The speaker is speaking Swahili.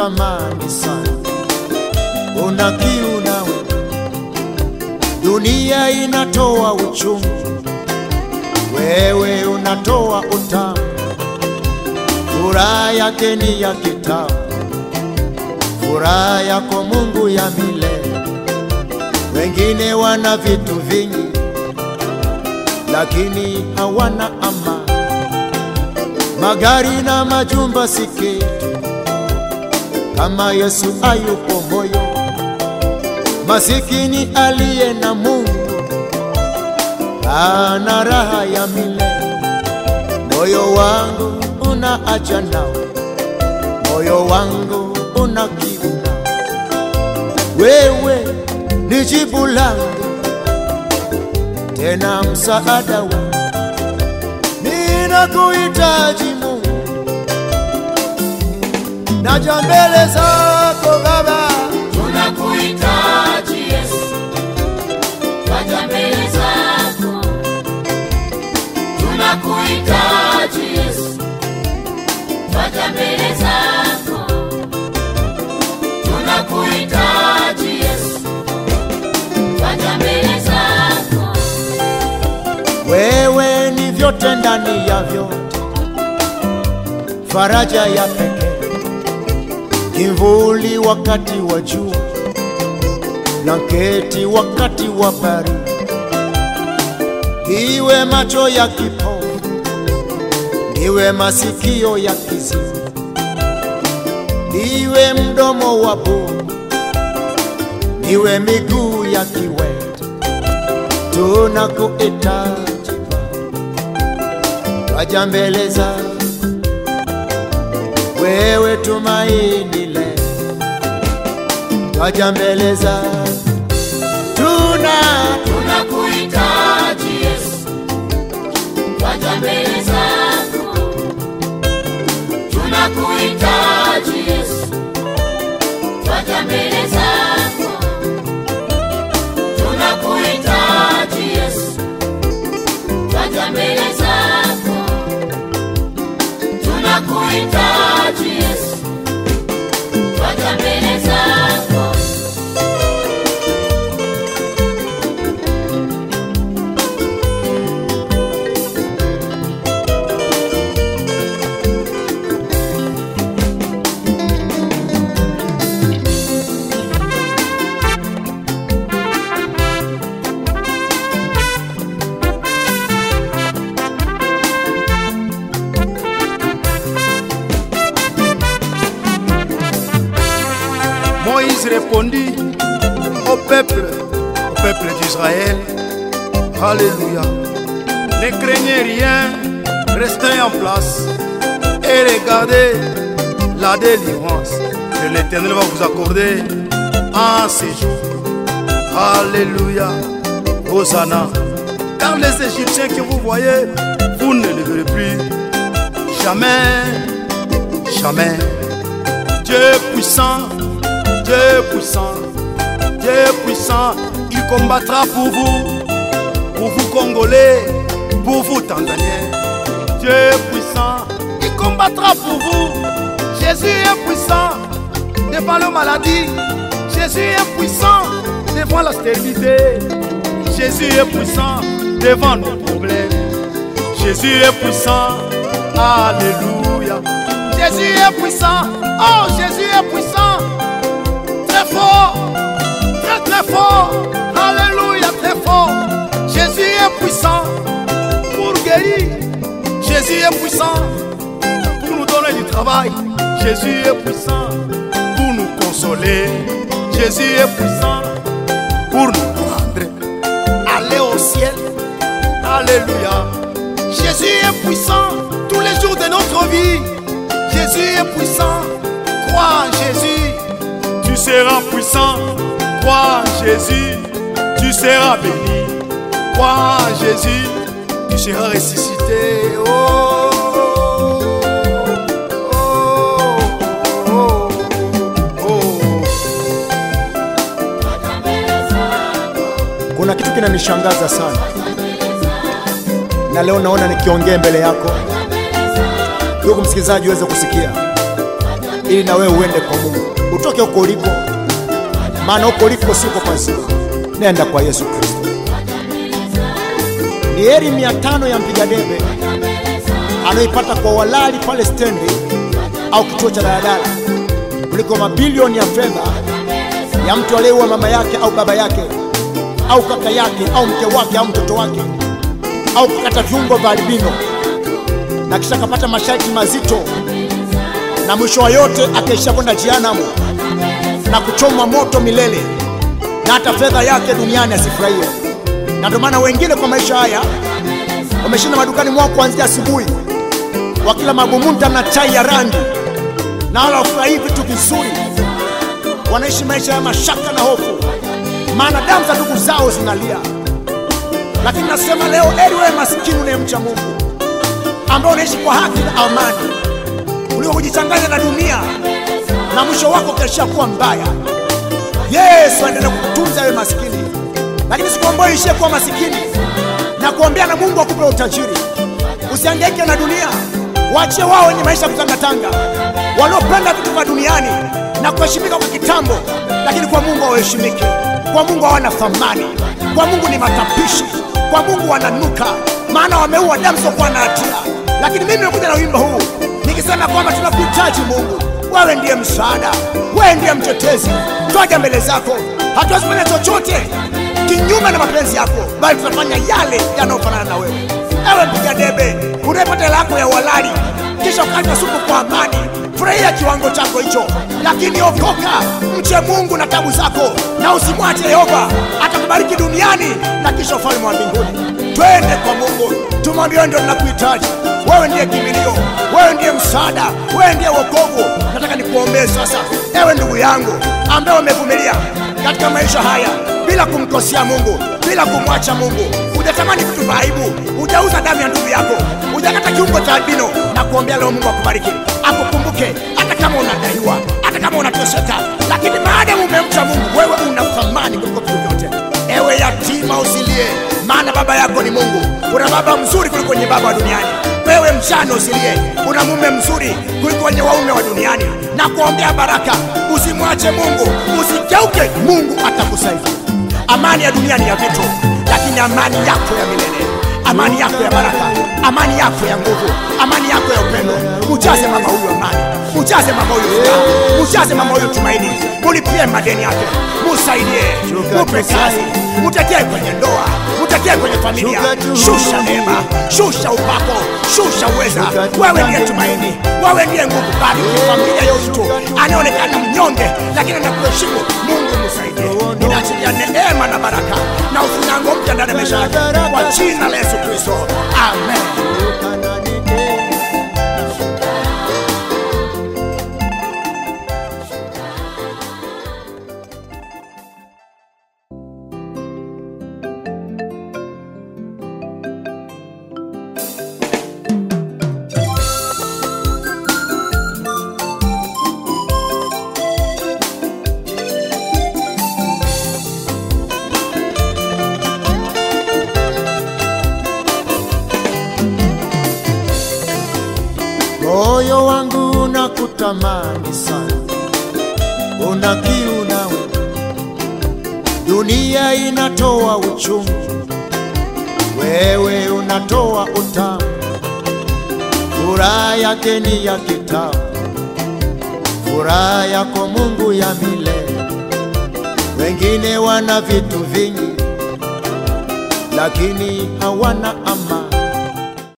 unatamani sana, una kiu nawe, dunia inatoa uchungu, wewe unatoa utamu, furaha yake ni ya kitamu, furaha yako Mungu ya milele. Wengine wana vitu vingi, lakini hawana amani, magari na majumba si kitu kama Yesu ayupo moyo. Masikini aliye na Mungu ana raha ya milele. Moyo wangu una acha nawe, moyo wangu una kiu nawe. Wewe ni jibu langu, tena msaada wangu. Ninakuhitaji Mungu, naja mbele zako Baba, Tunakuhitaji Yesu, waja mbele zako. Tunakuhitaji Yesu, waja mbele zako. Tunakuhitaji Yesu, waja mbele zako. wewe ni vyote ndani ya vyote, faraja ya pekee, kimvuli wakati wa jua, blanketi wakati wa baridi, iwe macho ya kipofu, iwe masikio ya kiziwi, iwe mdomo wa bubu, iwe miguu ya kiwete, tunakuhitaji Baba, waja mbele zako wewe tumaini letu, waja mbele zako tuna Tunakuhitaji Yesu, waja mbele zako. Tunakuhitaji Yesu, waja mbele zako. Tunakuhitaji Yesu, waja mbele zako. Tunakuhitaji Yesu, waja mbele zako. Moïse répondit au peuple, au peuple d'Israël, Alléluia. Ne craignez rien, restez en place et regardez la délivrance que l'Éternel va vous accorder en ces jours. Alléluia. Hosanna. Car les Égyptiens que vous voyez, vous ne les verrez plus. Jamais, jamais. Dieu puissant, Dieu puissant, Dieu puissant, il combattra pour vous, pour vous Congolais, pour vous Tanzaniens. Dieu puissant, il combattra pour vous. Jésus est puissant devant la maladie. Jésus est puissant devant la stérilité. Jésus est puissant devant nos problèmes. Jésus est puissant. Alléluia. Jésus est puissant. Oh, Jésus est puissant. Très fort. Très, très fort. Alléluia, très fort. Jésus est puissant pour guérir. Jésus est puissant pour nous donner du travail. Jésus est puissant pour nous consoler. Jésus est puissant pour nous prendre. Aller au ciel. Alléluia. Jésus est puissant tous les jours de notre vie. Jésus est puissant. Crois en Jésus. Tu seras puissant. Crois en Jésus. Tu seras béni. Crois en Jésus. Tu seras ressuscité. Oh, oh, oh, oh. Waja mbele zako. kuna kitu kinanishangaza sana, Waja mbele zako. na leo naona nikiongea mbele yako, Waja mbele zako. ndugu msikilizaji, uweze kusikia. Waja ili na wewe uende kwa Mungu, utoke huko uliko, maana huko uliko siko pazuri. Nenda kwa Yesu Kristo. Ni heri mia tano ya mpiga debe anayoipata kwa walali pale stendi au kituo cha daladala kuliko mabilioni ya fedha ya mtu aliyeua mama yake au baba yake au kaka yake au mke wake au mtoto wake au kukata viungo vya albino na kisha akapata masharti mazito na mwisho wa yote akaishia kwenda jehanamu na kuchomwa moto milele na hata fedha yake duniani asifurahie. Na ndio maana wengine kwa maisha haya wameshinda madukani mwao kuanzia asubuhi, wakila mabumunta na chai ya rangi, na wala wafurahii vitu vizuri, wanaishi maisha ya mashaka na hofu, maana damu za ndugu zao zinalia. Lakini nasema leo, eri wewe masikini unayemcha Mungu, ambao unaishi kwa haki na amani, kuliko kujichanganya na dunia na mwisho wako utaishia kuwa mbaya. Yesu aendelee kukutunza wewe masikini, lakini siku ambayo ishie kuwa masikini na kuombea na Mungu akupe utajiri. Usihangaike na dunia, waachie wao wenye maisha ya kutangatanga, waliopenda vitu vya duniani na kuheshimika kwa kitambo, lakini kwa Mungu hawaheshimiki. Kwa Mungu hawana thamani, kwa Mungu ni matapishi, kwa Mungu wananuka, maana wameua damu siokuwa na hatia. Lakini mimi nimekuja na wimbo huu nikisema kwamba tunakuhitaji Mungu, wewe ndiye msaada, wewe ndiye mtetezi. Twaja mbele zako, hatuwezi kufanya chochote kinyume na mapenzi yako, bali tunafanya yale yanayofanana na wewe. Ewe mpiga debe unayepata hela yako ya uhalali, kisha ukanywa supu kwa amani, furahia kiwango chako hicho, lakini okoka, mche Mungu na tabu zako, na usimwache Yehova atakubariki duniani na kisha ufalme wa mbinguni. Twende kwa Mungu, tumwambie wewe ndio tunakuhitaji. Wewe ndiye kimbilio, wewe ndiye msaada, wewe ndiye wokovu. Nataka nikuombee sasa, ewe ndugu yangu ambaye umevumilia katika maisha haya bila kumkosea Mungu, bila kumwacha Mungu, hujatamani vitu vya aibu, hujauza damu ya ndugu yako, hujakata kiungo cha albino, na kuombea leo Mungu akubariki, akukumbuke, hata kama unadaiwa, hata kama unateseka, lakini maadamu umemcha Mungu, wewe una thamani kuliko vitu vyote. Ewe yatima usilie, maana baba yako ni Mungu. Una baba mzuri kuliko wenye baba wa duniani. Wewe mjane usilie, una mume mzuri kuliko wenye waume wa duniani. Na kuombea baraka, usimwache Mungu, usigeuke, Mungu atakusaidia. Amani ya dunia ni ya vitu, lakini amani yako ya milele, amani yako ya baraka, amani yako ya nguvu, amani yako ya upendo. Ujaze mama huyu amani, ujaze mama huyu furaha, ujaze mama huyu tumaini, mulipie madeni yake, musaidie, mupe kazi, mutetee kwenye ndoa, mutetee kwenye familia. Shusha neema, shusha upako, shusha uweza. Wewe ndiye tumaini, wewe ndiye nguvu. Bariki familia ya mtu anayeonekana mnyonge, lakini anakuheshimu. Mungu musaidie. Ninaachilia neema na baraka na ufunyango mpya ndani ya maisha yake kwa jina la Yesu Kristo, amen. Moyo wangu unakutamani sana, una kiu nawe. Dunia inatoa uchungu, wewe unatoa utamu. Furaha yake ni ya kitamu, furaha yako Mungu ya milele. Wengine wana vitu vingi, lakini hawana amani.